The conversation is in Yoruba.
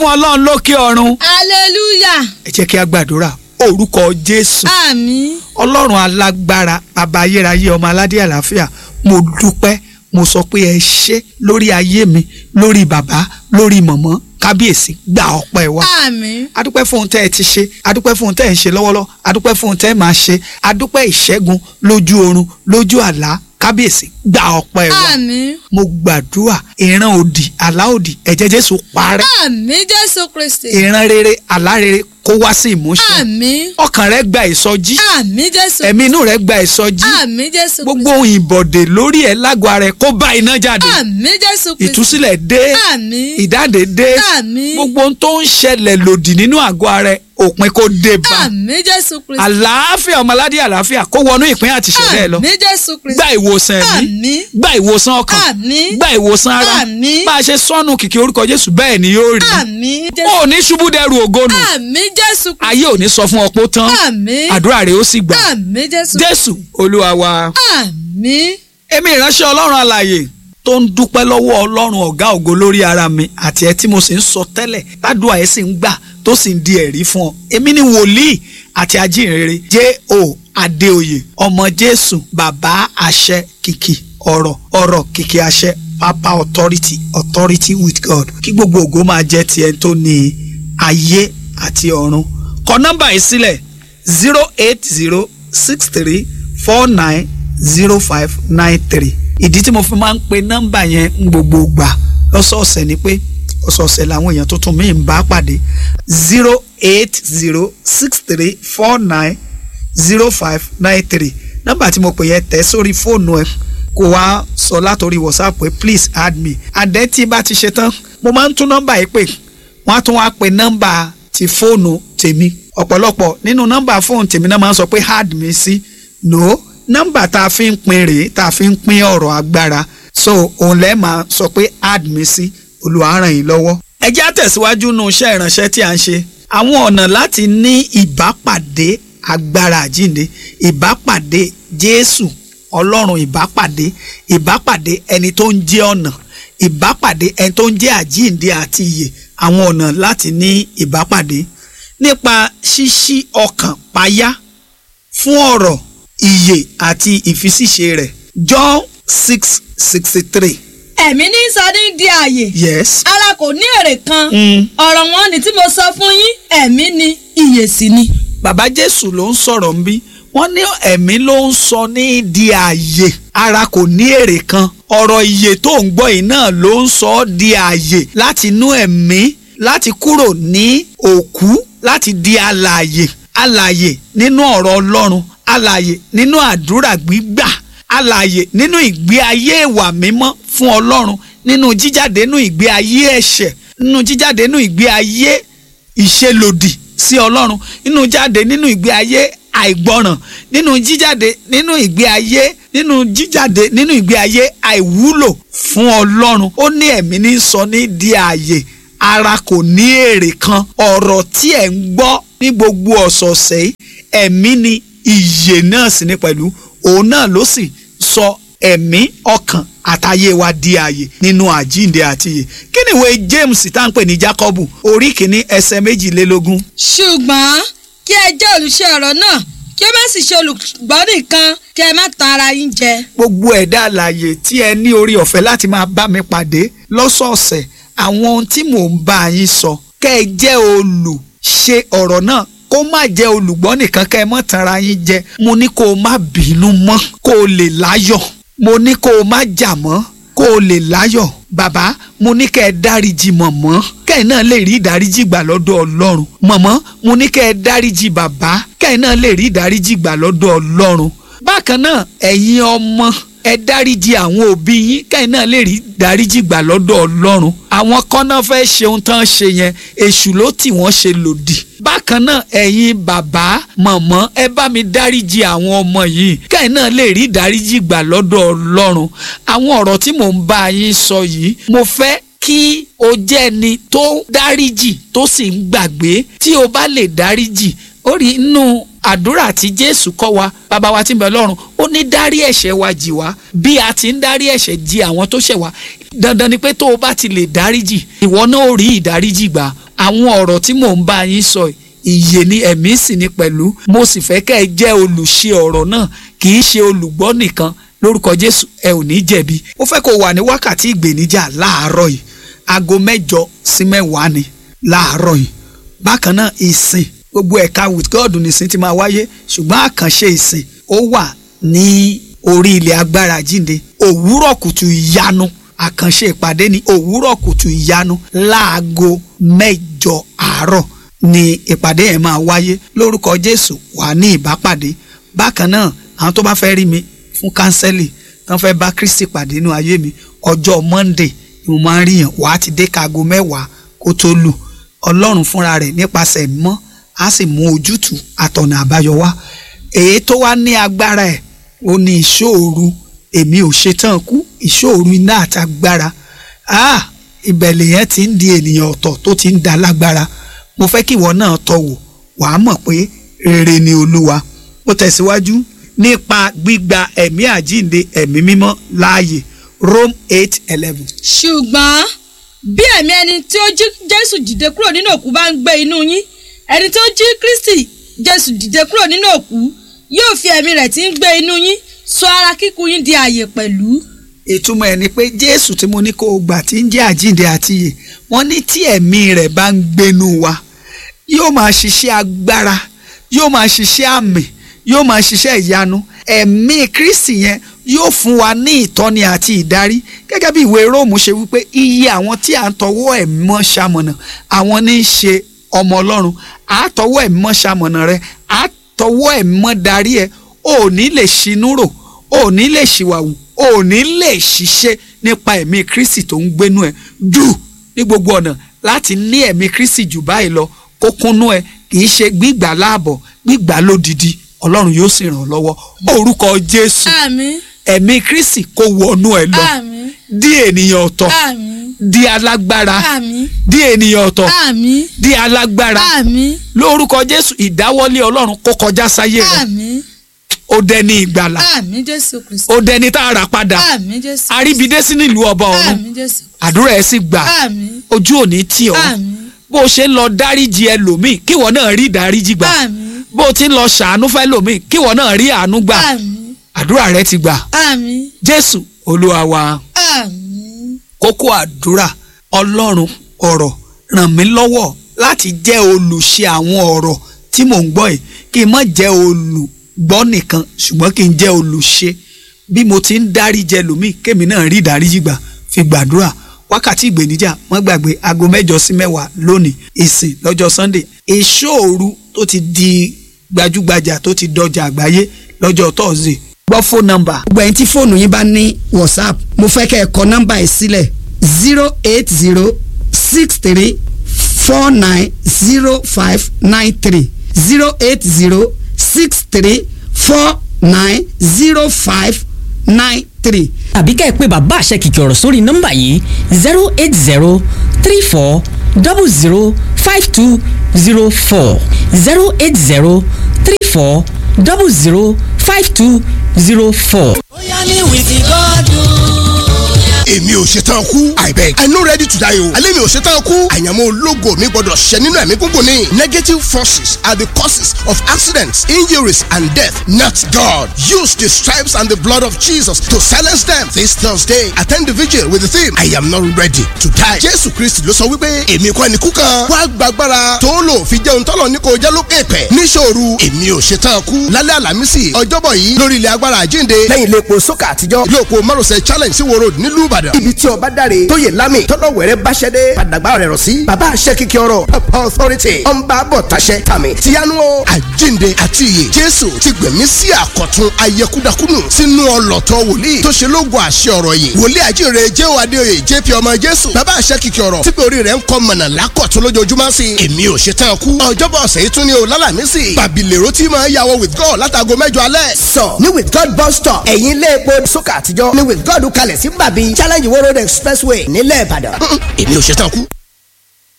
fún ọlọ́run lókè ọ̀run. hallelujah ẹ jẹ́ kí a gbàdúrà orúkọ jésù àmín ọlọ́run alágbára bàbá ayérayé ọmọ aládé àlàáfíà mo dúpẹ́ mo sọ pé ẹ ṣé lórí ayé mi lórí bàbá lórí mọ̀mọ́ kábíyèsí gba ọpẹ́ wa àmín adúpẹ́ fún ohun tẹ́ ẹ ti ṣe adúpẹ́ fún ohun tẹ́ ẹ ń ṣe lọ́wọ́lọ́wọ́ adúpẹ́ fún ohun tẹ́ ẹ máa ṣe adúpẹ́ ìṣẹ́gun lójú oorun lójú àlá kábíyèsí gba ọpẹ́ wa àmín mo gbàdúrà ìran òdì àlá òdì ẹ̀jẹ̀ jésù parẹ́ àmín jésù kristi ìran rere àlá rere kó wá sí ìmúṣẹ àmín ọkàn rẹ gba ìsọjí àmín jésù ẹ̀mí inú rẹ gba ìsọjí àmín jésù gbogbo ohun ìbọ̀dè lórí ẹ̀ lágọ̀ọ́ ara ẹ̀ kó bá iná jáde àmín jésù kristi ìtúsílẹ̀ dé àmín ìdáǹdè dé àmín gbogbo ohun tó ń ṣẹlẹ̀ lòdì nínú àgọ́ ara ẹ̀ òpin kó dé bá àmín jésù kristi àlàáfíà ọmọládé àlàáfíà kó wọnú ìpín àti ìṣẹ̀lẹ̀ ẹ̀ lọ àmín jésù kristi gba ìwòsàn ẹ̀mí àmín gba ìwòsàn ọkàn àmín gba ìwòsàn ara Àmín. bá a ṣe sọnù kìkì orúkọ Jésù bẹ́ẹ̀ ni yóò rí àmín jésù ó ní ṣubú dẹrù ògónù àmín jésù kristi ayé ò ní sọ fún ọpọ tán àmín àdúrà rẹ̀ ó sì gbà àmín jésù Jésù Olúwa wa. àmín èmi ìránṣẹ́ ọlọ́run alààyè tó ń dúpẹ́ lọ́wọ́ ọlọ́run ọ̀gá ògo lórí ara mi àti ẹ tí mo sì ń sọ tẹ́lẹ̀ tádùá ẹ sì ń gbà tó sì ń di ẹ̀rí fún ọ èmi ni wòlíì àti ajínrere J.O. Adéoyè ọmọ Jésù bàbá àṣẹ kìkì ọ̀rọ̀ ọ̀rọ̀ kìkì àṣẹ papa authority authority with God kí gbogbo ògo máa jẹ́ tiẹ̀ tó ní ayé àti ọ̀run kọ nọ́mbà yìí sílẹ̀ zero eight zero six three four nine zero five nine three ìdí tí mo fi máa ń pe nọ́mbà yẹn ń gbogbo gbà lọ́sọ̀ọ̀sẹ̀ ni pé ọ̀sọ̀ọ̀sẹ̀ làwọn èèyàn tuntun míì ń bá pàdé zero eight zero six three four nine zero five nine three nọ́mbà tí mo pè yẹn tẹ̀ sórí fóònù ẹ kó wá sọ látòrí whatsapp pé please add me àdẹ́ tí bá ti ṣe tán mo máa ń tún nọ́mbà yìí pè wọ́n á tún wá pe nọ́mbà ti fóònù tèmi ọ̀pọ̀lọpọ̀ nínú nọ́mbà fóònù tèmi náà máa ń sọ pé add me sí no nọ́mbà tá a fi ń pín rèé tá a fi ń pín ọ̀rọ̀ agbára so òun lẹ́ẹ̀ máa sọ pé add me sí Olúwa ràn yín lọ́wọ́. ẹ jẹ́ á tẹ̀síwájú nínú iṣẹ́ ìránṣẹ́ tí a ń ṣe àwọn ọ̀nà láti ní ìbápàdé agbára àjíǹde ìbápàdé Jésù Ọlọ́run ìbápàdé ìbápàdé ẹni tó ń jẹ́ ọ̀nà ìbápàdé ẹni tó ń jẹ́ àjíǹde àti ìyè àwọn ọ̀nà láti ní ìbápàdé nípa ṣíṣí ọkàn payá fún ọ̀rọ̀ ìyè àti ìfisíṣe rẹ̀ John six sixty three ẹ̀mí ní sọ ní di ààyè yes. ara kò ní èrè kan Mm. ọ̀rọ̀ wọn ni tí mo sọ fún yín ẹ̀mí ni ìyè sì ni. bàbá jésù ló ń sọ̀rọ̀ ń bí wọ́n ní ẹ̀mí ló ń sọ ní di ààyè ara kò ní èrè kan ọ̀rọ̀ ìyè tó ń gbọ́ yìí náà ló ń sọ ọ́ di ààyè láti inú ẹ̀mí láti kúrò ní òkú láti di alààyè alààyè nínú ọ̀rọ̀ ọlọ́run alààyè nínú àdúrà gbígbà alààyè nínú ìgbé ayé ìwà mímọ́ fún ọlọ́run nínú jíjáde nínú ìgbé ayé ẹ̀ṣẹ̀ nínú jíjáde nínú ìgbé ayé ìṣelòdì sí ọlọ́run nínú jáde nínú ìgbé ayé àìgbọràn nínú jíjáde nínú ìgbé ayé nínú jíjáde nínú ìgbé ayé àìwúlò fún ọlọ́run ó ní ẹ̀mí ní sọ ní di ààyè ara kò ní èrè kan ọ̀rọ̀ tí ẹ̀ ń gbọ́ ní gbogbo ọ̀sọ̀ọ̀sẹ̀ yìí ẹ̀mí ni ìyè náà sì ní pẹ̀lú òun náà ló sì sọ ẹ̀mí ọkàn àtayé wa di ààyè nínú àjíǹde àti ìyè kí ni ìwé James tá à ń pè ní Jákọ́bù orí kìíní ẹsẹ̀ méjìlélógún ṣùgbọ́n kí ẹ jẹ́ olùṣe ọ̀rọ̀ náà kí ẹ má sì ṣe olùgbọ́ nìkan kí ẹ má tan ara yín jẹ. gbogbo ẹ̀dá àlàyé tí ẹ ní orí ọ̀fẹ́ láti máa bá mi pàdé lọ́sọ̀ọ̀sẹ̀ àwọn ohun tí mò ń bá yín sọ kẹ́ ẹ jẹ́ olùṣe ọ̀rọ̀ náà kó má jẹ́ olùgbọ́ nìkan kẹ́ ẹ mọ́ tanra yín jẹ mo ní kó o má bínú mọ́ kó o lè láyọ̀ mo ní kó o má jà mọ́ kó o lè láyọ̀ bàbá mo ní kẹ́ ẹ dáríjì mọ̀mọ́ kẹ́ ẹ náà lè rí ìdáríjì gbà lọ́dọ̀ ọlọ́run mọ̀mọ́ mo ní kẹ́ ẹ dáríjì bàbá kẹ́ ẹ náà lè rí ìdáríjì gbà lọ́dọ̀ ọlọ́run bákan náà ẹ̀yin ọmọ ẹ dáríjì àwọn òbí yín kẹ́ ẹ náà lè rí ìdáríjì gbà lọ́dọ̀ ọlọ́run àwọn kọ́nà fẹ́ ṣe ohun tán ṣe yẹn èṣù ló tì wọ́n ṣe lòdì bákan náà ẹ̀yin bàbá mọ̀mọ́ ẹ bá mi dáríjì àwọn ọmọ yìí kẹ́ ẹ náà lè rí ìdáríjì gbà lọ́dọ̀ ọlọ́run àwọn ọ̀rọ̀ tí mò ń bá yín sọ yìí mo fẹ́ kí o jẹ́ ẹni tó dáríjì tó sì ń gbàgbé tí o bá lè dáríjì ó rí inú àdúrà tí jésù kọ́ wa bàbá wa tí ń bẹ lọ́run ó ní dárí ẹ̀ṣẹ̀ wa jì wá bí a ti ń dárí ẹ̀ṣẹ̀ jì àwọn tó ṣẹ̀ wá dandan ni pé tó o bá ti lè dáríjì ìwọ náà ó rí ìdáríjì gbà àwọn ọ̀rọ̀ tí mò ń bá yín sọ ìyè ni ẹ̀mí sì ni pẹ̀lú mo sì fẹ́ kẹ́ ẹ jẹ́ olùṣe ọ̀rọ̀ náà kì í ṣe olùgbọ́ nìkan lórúkọ Jésù ẹ ò ní jẹ̀bi mo fẹ́ kó wà ní wákàtí ìgbèníjà láàárọ̀ yìí aago mẹ́jọ sí mẹ́wàá ni láàárọ̀ yìí bákan náà ìsìn gbogbo ẹ̀ka with God nìsín ti máa wáyé ṣùgbọ́n àkànṣe ìsìn ó wà ní orí ilẹ̀ agbára jíǹde òwúrọ̀ kùtù ìyanu àkànṣe ìpàdé ní òwúrọ̀ kùtù ìyanu láago mẹ́jọ àárọ̀ ni ìpàdé yẹn máa wáyé lórúkọ Jésù wà ní ìbápàdé bákan náà àwọn tó bá fẹ́ rí mi fún kánsẹ́lì tán fẹ́ bá Kristi pàdé nínú ayé mi ọjọ́ Monday ni mo máa ń ríyàn wàá ti dé kaago mẹ́wàá kó tó lù Ọlọ́run fúnra rẹ̀ nípasẹ̀ mọ́ á sì mú ojútùú àtọ̀nà àbáyọ wá èyí tó wá ní agbára ẹ̀ ó ní ìṣòro èmi ò ṣetán kú ìṣòro iná àti agbára ah ibẹ̀ lèyẹn ti ń di ènìyàn ọ̀tọ̀ tó ti ń da lágbára mo fẹ́ kí ìwọ náà tọ́ wò wàá mọ̀ pé rere ni olúwa ó tẹ̀síwájú nípa gbígba ẹ̀mí àjíǹde ẹ̀mí mímọ́ láàyè Rome eight eleven. ṣùgbọ́n bí ẹ̀mí ẹni tí ó jí Jésù dìde kúrò nínú òkú bá ń gbé inú yín ẹni tó jí Kristi Jésù dìde kúrò nínú òkú yóò fi ẹ̀mí rẹ̀ tí ń gbé inú yín sọ ara kíkú yín di ààyè pẹ̀lú. ìtumọ̀ ẹ̀ ni pé Jésù tí mo ní kó o gbà tí ń jẹ́ àjíǹde àti ìyè wọ́n ní tí ẹ̀mí rẹ̀ bá ń gbénú wa yóò máa ṣiṣẹ́ agbára yóò máa ṣiṣẹ́ àmì yóò máa ṣiṣẹ́ ìyanu ẹ̀mí Kristi yẹn yóò fún wa ní ìtọ́ni àti ìdarí gẹ́gẹ́ bí ìwé Róòmù ṣe wípé iye àwọn tí à ń tọwọ́ ẹ̀ mọ́ ṣamọ̀nà àwọn ní í ṣe ọmọ Ọlọ́run àtọwọ́ ẹ̀ mọ́ ṣamọ̀nà rẹ àtọwọ́ ẹ̀ mọ́ darí ẹ ò ní lè ṣinú rò ò ní lè ṣìwàwù ò ní lè ṣiṣẹ́ nípa ẹ̀mí Kristi tó ń gbénú ẹ jù ní gbogbo ọ̀nà láti ní ẹ̀mí Kristi jù báyìí lọ kó kúnnú ẹ kì í ṣe gbígbà láàbọ̀ gbígbà lódidi Ọlọ́run yóò sì ràn ọ́ lọ́wọ́ orúkọ Jésù àmín ẹ̀mí Kristi kó wọnú ẹ lọ àmín di ènìyàn ọ̀tọ̀ àmín di alágbára àmín di ènìyàn ọ̀tọ̀ àmín di alágbára àmín lórúkọ Jésù ìdáwọ́lé Ọlọ́run kó kọjá sáyé rẹ àmín ó dẹni ìgbàlà àmín Jésù Kristi ó dẹni tá a rà padà àmín Jésù àríbidé sí nílùú ọba ọ̀run àmín Jésù àdúrà ẹ sì gbà àmín ojú òní tì ọ́ àmín bó o ṣe ń lọ dáríjì ẹlòmíì kíwọ náà rí ìdáríjì gbà àmín bó o ti ń lọ ṣàánú fẹ́ lòmíì kíwọ náà rí àánú gbà àmín àdúrà rẹ ti gbà àmín Jésù Olúwa wa àmín kókó àdúrà Ọlọ́run ọ̀rọ̀ ràn mí lọ́wọ́ láti jẹ́ olùṣe àwọn ọ̀rọ̀ tí mò ń gbọ́ yìí kí n má jẹ́ olùgbọ́ nìkan ṣùgbọ́n kí n jẹ́ olùṣe bí mo ti ń dáríjì ẹlòmíì kémi náà rí ìdáríjì gbà fi gbàdúrà wákàtí ìgbèníjà wọ́n gbàgbé aago mẹ́jọ sí mẹ́wàá lónìí ìsìn lọ́jọ́ Sunday ìṣòru tó ti di gbajúgbajà tó ti dọjà àgbáyé lọ́jọ́ Thursday gbọ́ fóònù nọ́mbà gbogbo ẹ̀yin tí fóònù yín bá ní whatsapp mo fẹ́ kẹ́ ẹ kọ nọ́mbà yìí sílẹ̀ zero eight zero six three four nine zero five nine three zero eight zero six three four nine zero five nine three. tàbí ká ẹ pé bàbá àṣẹ kìkì ọ̀rọ̀ sórí nọ́mbà yìí zero eight zero three four double zero five two zero four zero eight zero three four double zero five two zero four. bóyá ní wìkì gọ́dún. èmi ò ṣetán kú i beg i no ready to die o alẹ́ mi ò ṣetán kú àyànmọ́ ológo mi gbọ́dọ̀ ṣẹ nínú ẹ̀mí gúngùn ni negative forces are the causes of accidents injuries and death not God use the stripes and the blood of Jesus to silence them this Thursday attend the vigil with the theme I am not ready to die Jésù Kristi ló sọ wípé èmi kọ́ ni kú kan wá gbàgbára tó lò fi jẹun tọ́lọ̀ ní kò jẹ́ lókè pẹ̀ níṣòro èmi ò ṣetán kú lálẹ́ àlàmísì ọjọ́bọ̀ yìí lórí ilẹ̀ agbára àjínde lẹ́yìn ilé epo sókà àtijọ́ ilé òpó márosẹ̀ challenge sí wo road nílùú Ìbàdàn ibi tí ọba dáre tó yẹ lámì tọ́lọ̀ wẹ̀rẹ́ báṣẹ́ dé padàgbà rẹ̀ rọ̀ sí bàbá àṣẹ kìkì ọ̀rọ̀ papa authority ọ̀nba bọ̀ taṣẹ tàmì tìyanu o. àjínde àti ìyè jésù ti gbẹ̀mí sí àkọ̀tun ayẹkúdakúnù sínú ọlọ́tọ̀ wòlíì tó ṣe lógo àṣẹ ọ̀rọ̀ yìí wòlíì àjínde jéhò adéoyè jp ọmọ jésù bàbá àṣẹ kìkì ọ̀rọ̀ tí pé orí rẹ̀ ń kọ́ mọ̀nà lákọ̀tun lójoojúmọ́ sí i èmi ò ṣe tán kú ọjọ́bọ̀ ọ̀sẹ̀ yìí tún ní o lálàmísì bàbílẹ̀rọ tí máa yàwọ̀ with god látago mẹ́jọ alẹ́ sọ ní with god bus stop ẹ̀yìn ilé epo sókà àtijọ́ ní with god kalẹ̀ sí bàbí challenge wo road expressway nílẹ̀ ìbàdàn. èmi ò ṣe tán kú.